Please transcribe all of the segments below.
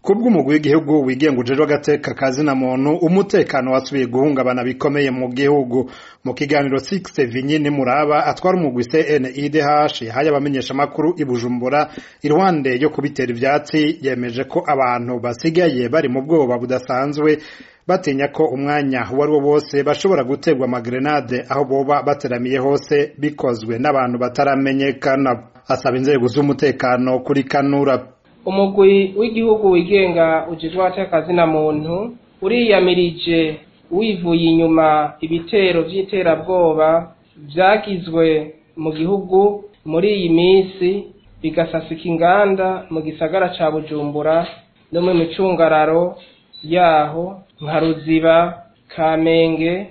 kubw'umugwi w'igihugu wigenga ujejwe agateka kazina muntu umutekano wasubiye guhungabana bikomeye mu gihugu mu kiganiro 6 Vinyini Muraba atwara umugwi CNIDH yahaye abamenyesha makuru i Bujumbura iruhande yo kubitera ivyatsi yemeje ko abantu basigaye bari mu bwoba budasanzwe batinya ko umwanya uwo ari wo wose bashobora guterwa amagrenade aho boba bateramiye hose bikozwe n'abantu bataramenyekana asaba inzego z'umutekano kuri kanura umugwi w'igihugu wigenga ujejwe atakazina muntu uriyamirije wivuye inyuma ibitero vy'iterabwoba vyagizwe mu gihugu muri iyi minsi bigasasika inganda mu gisagara ca bujumbura no mu micungararo yaho nka ruziba kamenge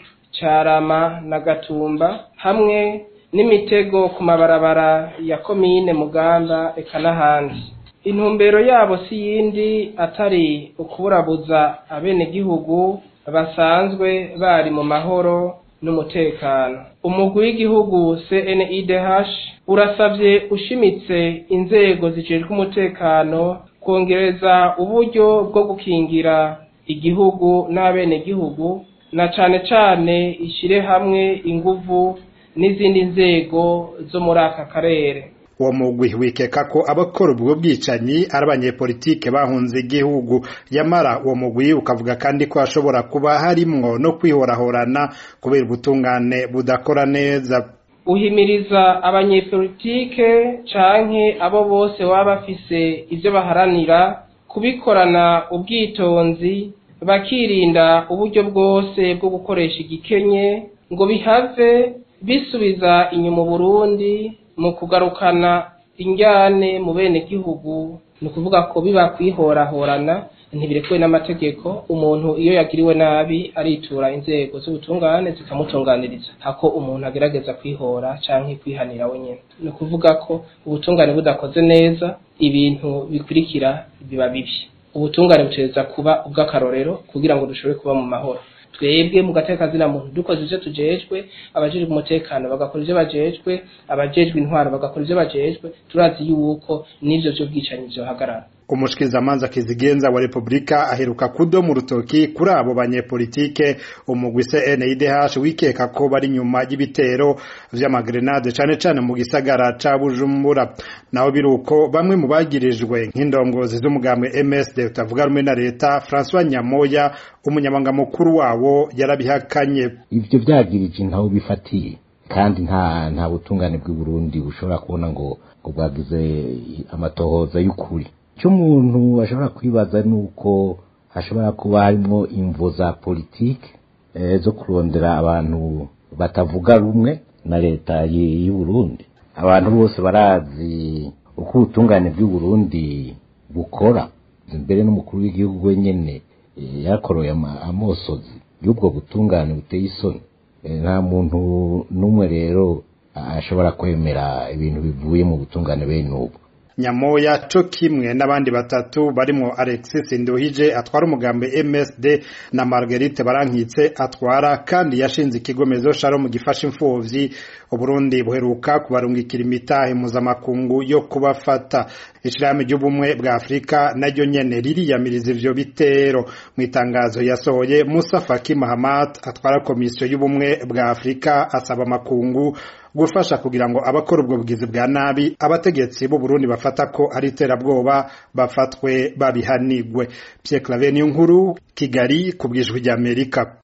carama na gatumba hamwe n'imitego ku mabarabara ya komine mugamba eka n'ahandi intumbero yabo si yindi atari ukuburabuza abenegihugu basanzwe bari mu mahoro n'umutekano umugwi w'igihugu CNIDH urasavye ushimitse inzego zijejwe umutekano kongereza uburyo bwo gukingira igihugu n'abenegihugu na cane cane ishire hamwe inguvu n'izindi nzego zo muri aka karere uwo mugwi wikeka ko abakora ubwo bwicanyi ari abanyepolitike bahunze igihugu yamara uwo mugwi ukavuga kandi ko hashobora kuba harimwo no kwihorahorana kubera ubutungane budakora neza uhimiriza abanyepolitike canke abo bose baba bafise ivyo baharanira kubikorana ubwitonzi bakirinda uburyo bwose bwo gukoresha igikenye ngo bihave bisubiza inyuma Burundi mu kugarukana injyane mu bene gihugu ni ukuvuga ko biba kwihorahorana ntibirekuwe n'amategeko umuntu iyo yagiriwe nabi aritura inzego z'ubutungane zikamutunganiriza hako umuntu agerageza kwihora canke kwihanira wenyene ni ukuvuga ko ubutungane budakoze neza ibintu bikurikira biba bibi ubutungane butereza kuba ubw'akarorero kugira ngo dushobore kuba mu mahoro twebwe mu gateka kazina muntu dukoze ivyo tujejwe abajejwe umutekano bagakora ivyo bajejwe abajejwe intwaro bagakora ivyo bajejwe turazi yuko n'ivyo vy'ubwicanyi vyohagarara umushikizamanza kizigenza wa Republika aheruka kudomu rutoki kuri abo banyepolitike umugwi CNIDH wikeka ko bari nyuma y'ibitero vy'amagrenade cane cane mu gisagara ca Bujumbura naho biruko bamwe mu bagirijwe nk'indongozi z'umugambwe MSD utavuga rumwe na leta François Nyamoya umunyamanga mukuru wawo yarabihakanye ivyo vyagirije ntaho bifatiye kandi nta nta butungane bw'i Burundi bushobora kubona ngo ngo bwagize amatohoza y'ukuri icyo umuntu ashobora kwibaza ni uko hashobora kuba harimo imvo za politiki zo kurondera abantu batavuga rumwe na leta y'u Burundi abantu bose barazi uko ubutungane bw'u Burundi bukora mbere n'umukuru w'igihugu wenyine yakoroye amosozi y'ubwo butungane buteye isoni nta muntu n'umwe rero ashobora kwemera ibintu bivuye mu butungane bene ubu nyamoya co kimwe n'abandi batatu barimo Alexis Nduhije atwara umugambi MSD na Marguerite Barankitse atwara kandi yashinze ikigomezo Shalom gifasha imfuvyi Uburundi buheruka kubarungikira imitahe mpuzamakungu yo kubafata ishirahamwe ry'ubumwe bwa Afurika naryo nyene ririyamiriza ivyo bitero mu itangazo yasohoye Musa Faki Mahamat atwara komisiyo y'ubumwe bwa Afurika asaba makungu gufasha kugira ngo abakora ubwo bwizi bwa nabi abategetsi b'u Burundi bafata ko ari iterabwoba bafatwe babihanigwe Pierre Claver niyo nkuru Kigali ku bwijwi ry'Amerika